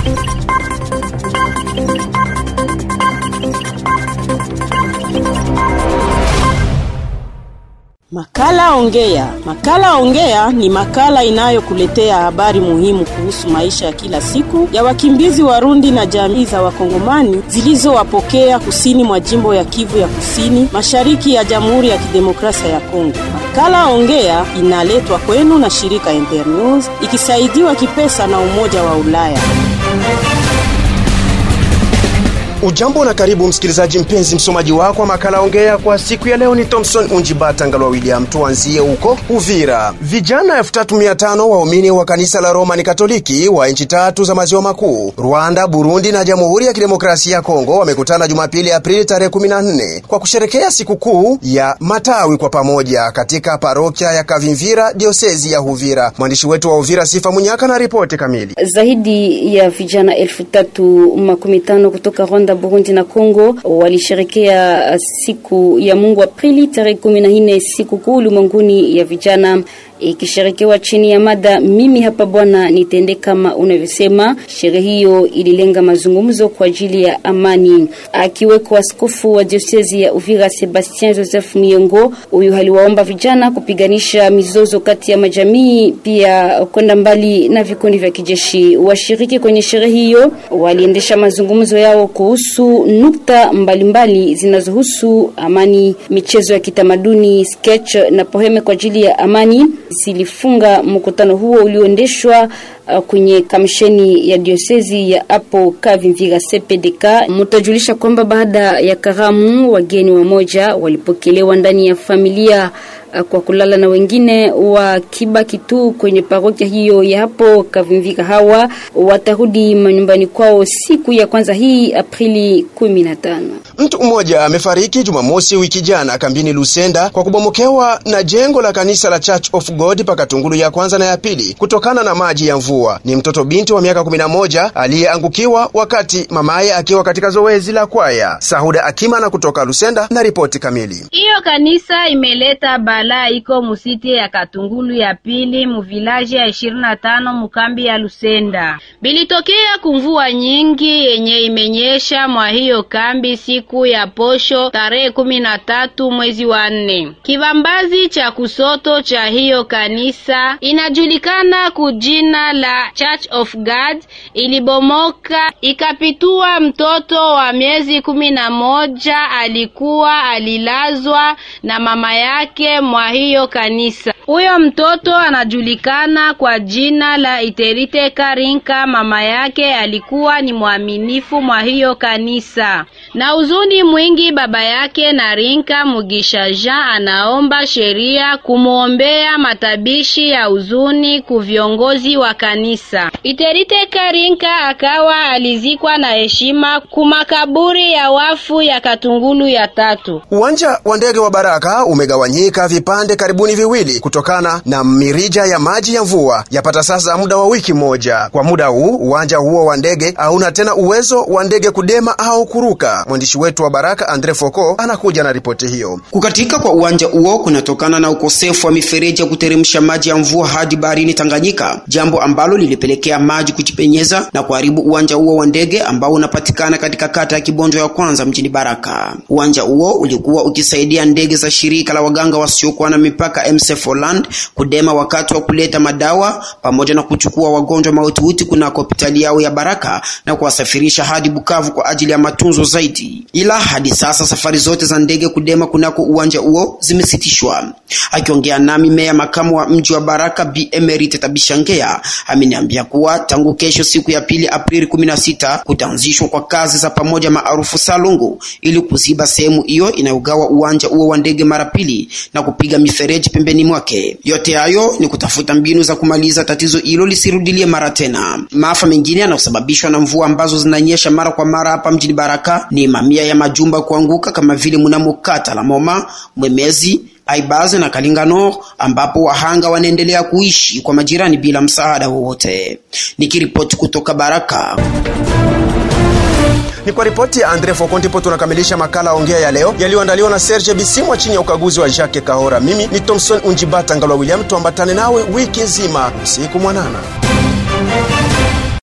Makala Ongea. Makala Ongea ni makala inayokuletea habari muhimu kuhusu maisha ya kila siku ya wakimbizi Warundi na jamii za Wakongomani zilizowapokea kusini mwa jimbo ya Kivu ya Kusini, mashariki ya Jamhuri ya Kidemokrasia ya Kongo. Makala Ongea inaletwa kwenu na shirika Internews ikisaidiwa kipesa na Umoja wa Ulaya. Ujambo na karibu msikilizaji mpenzi, msomaji wako wa makala ongea kwa siku ya leo ni Thomson Unjibata Ngalwa William. Tuanzie huko Uvira. Vijana 3500 waumini wa kanisa la Romani Katoliki wa nchi tatu za maziwa makuu, Rwanda, Burundi na Jamhuri ya Kidemokrasia ya Kongo wamekutana Jumapili Aprili tarehe 14 kwa kusherekea sikukuu ya matawi kwa pamoja katika parokia ya Kavimvira, diosezi ya Uvira. Mwandishi wetu wa Uvira Sifa Munyaka na ripoti kamili. Zaidi ya vijana elfu tatu makumi tano kutoka Rwanda Burundi na Kongo walisherekea siku ya Mungu Aprili tarehe 14, siku kuu ulimwenguni ya vijana ikisherekewa chini ya mada mimi hapa Bwana nitende kama unavyosema. Sherehe hiyo ililenga mazungumzo kwa ajili ya amani. Akiweko askofu wa diosezi ya Uvira Sebastien Joseph Miongo, huyu aliwaomba vijana kupiganisha mizozo kati ya majamii, pia kwenda mbali na vikundi vya kijeshi. Washiriki kwenye sherehe hiyo waliendesha mazungumzo yao kuhusu nukta mbalimbali zinazohusu amani, michezo ya kitamaduni, sketch na poheme kwa ajili ya amani zilifunga mkutano huo ulioendeshwa uh, kwenye kamisheni ya diosezi ya hapo Kavimvira CPDK. Mtajulisha kwamba baada ya karamu, wageni wamoja walipokelewa ndani ya familia uh, kwa kulala na wengine wakibaki tu kwenye parokia hiyo ya hapo Kavimvira. Hawa watarudi manyumbani kwao siku ya kwanza hii Aprili 15. Mtu mmoja amefariki Jumamosi wiki jana kambini Lusenda kwa kubomokewa na jengo la kanisa la Church of God pakatungulu ya kwanza na ya pili kutokana na maji ya mvua. Ni mtoto binti wa miaka 11 aliyeangukiwa wakati mamaye akiwa katika zoezi la kwaya. Sahuda Akimana kutoka Lusenda na ripoti kamili. Hiyo kanisa imeleta balaa, iko musiti ya Katungulu ya pili muvilaji ya ishirini na tano mukambi ya Lusenda. Bilitokea kumvua nyingi yenye imenyesha mwa hiyo kambi siku ya posho tarehe kumi na tatu mwezi wa nne. Kibambazi cha kusoto cha hiyo kanisa inajulikana kujina la Church of God ilibomoka ikapitua mtoto wa miezi kumi na moja alikuwa alilazwa na mama yake mwa hiyo kanisa. Huyo mtoto anajulikana kwa jina la Iterite Karinka. Mama yake alikuwa ni mwaminifu mwa hiyo kanisa. Na uzuni mwingi, baba yake na Rinka Mugisha Jean anaomba sheria kumwombea matabishi ya uzuni ku viongozi wa kanisa. Iterite Karinka akawa alizikwa na heshima kumakaburi ya wafu ya Katungulu ya tatu. Uwanja wa ndege wa Baraka umegawanyika vipande karibuni viwili kutokana na mirija ya maji ya mvua yapata sasa muda wa wiki moja. Kwa muda huu uwanja huo wa ndege hauna tena uwezo wa ndege kudema au kuruka. Mwandishi wetu wa Baraka Andre Foko anakuja na ripoti hiyo. Kukatika kwa uwanja huo kunatokana na ukosefu wa mifereji ya kuteremsha maji ya mvua hadi baharini Tanganyika, jambo ambalo lilipelekea maji kujipenyeza na kuharibu uwanja huo wa ndege ambao unapatikana katika kata ya Kibondo ya kwanza mjini Baraka. Uwanja huo ulikuwa ukisaidia ndege za shirika la waganga wasiokuwa na mipaka MSF Holland kudema wakati wa kuleta madawa pamoja na kuchukua wagonjwa mahututi kunako hospitali yao ya Baraka na kuwasafirisha hadi Bukavu kwa ajili ya matunzo zaidi. Ila hadi sasa safari zote za ndege kudema kunako uwanja huo zimesitishwa. Akiongea nami meya makamu wa mji wa Baraka Bi Emerite Tabishangea ameniambia kuwa tangu kesho siku ya pili Aprili 16 kutaanzishwa kwa kazi za pamoja maarufu salungu ili kuziba sehemu hiyo inayogawa uwanja huo wa ndege mara pili na kupiga mifereji pembeni mwake. Yote hayo ni kutafuta mbinu za kumaliza tatizo hilo lisirudilie mara tena. Maafa mengine yanayosababishwa na mvua ambazo zinanyesha mara kwa mara hapa mjini Baraka ni mamia ya majumba kuanguka kama vile mnamo kata la Moma, Mwemezi, Aibaze na Kalingano ambapo wahanga wanaendelea kuishi kwa majirani bila msaada wowote. Nikiripoti kutoka Baraka. Ni kwa ripoti ya Andre Foko ndipo tunakamilisha makala ongea ya leo yaliyoandaliwa na Serge Bisimwa chini ya ukaguzi wa Jacques Kahora. Mimi ni Thomson Unjibata Ngalwa William, tuambatane nawe wiki nzima. Usiku mwanana.